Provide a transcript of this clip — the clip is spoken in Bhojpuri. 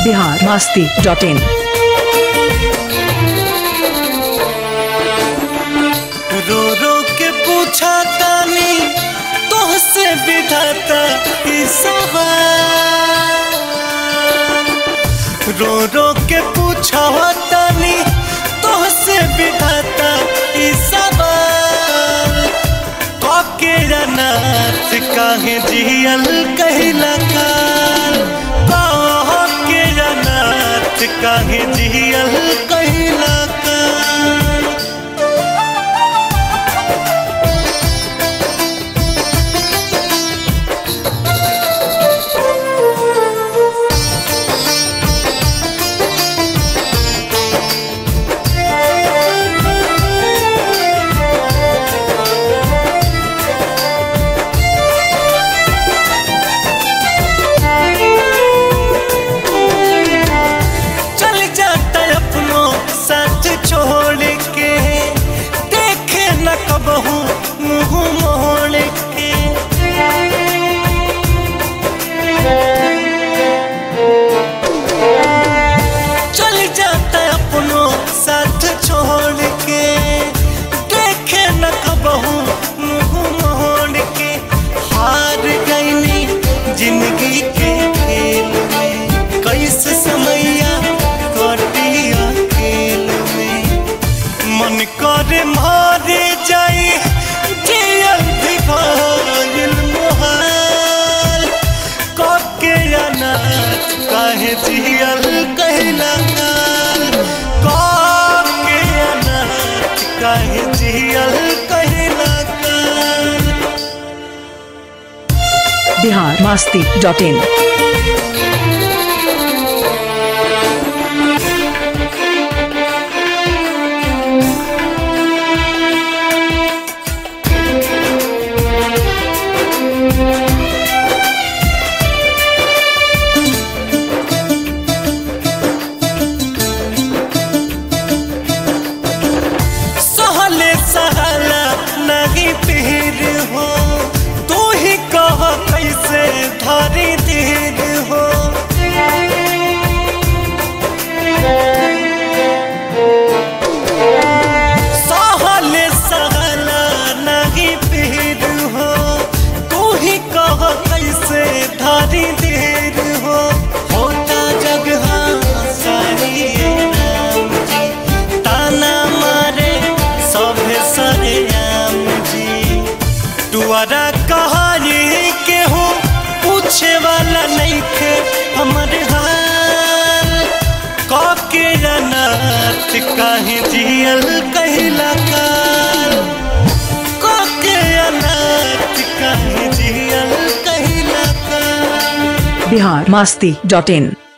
बिहार मास्ती डॉट इन रो रो के पूछा तानी तोहसे विधाता ई सवाल रो रो के पूछा तानी तोहसे विधाता ई सवाल काके अनाथ काहे जियल कहिला काल काके अनाथ काहे जियल कहिला काल चल जाता अपनों साथ छोड़ के देखे न कबहू मुंह मोड़ के चल जाता अपनों साथ छोड़ के देखे न कबहू मुंह मोड़ के हार गईनी जिंदगी के खेल में कैसे समैया कटिया खेल में मन करे मारे जाई जियल भी भइल मोहाल काके अनाथ काहे जियल कहला काल काके अनाथ काहे जियल कहला काल बिहार मास्ती डॉट इन सहले सहला नहीं पीर हो तू ही कह कैसे धरी धीर हो सहले सहला नहीं पीर हो तू ही कह कैसे धरी धीर हो होता जगह सारी राम जी ताना मारे सभे सरे आम जी दुआरा कहानी के हो पूछे वाला नहीं थे हमारे हाल काके अनाथ काहे जियल कहला काल काके अनाथ काहे जियल कहला काल बिहार मास्ती डॉट इन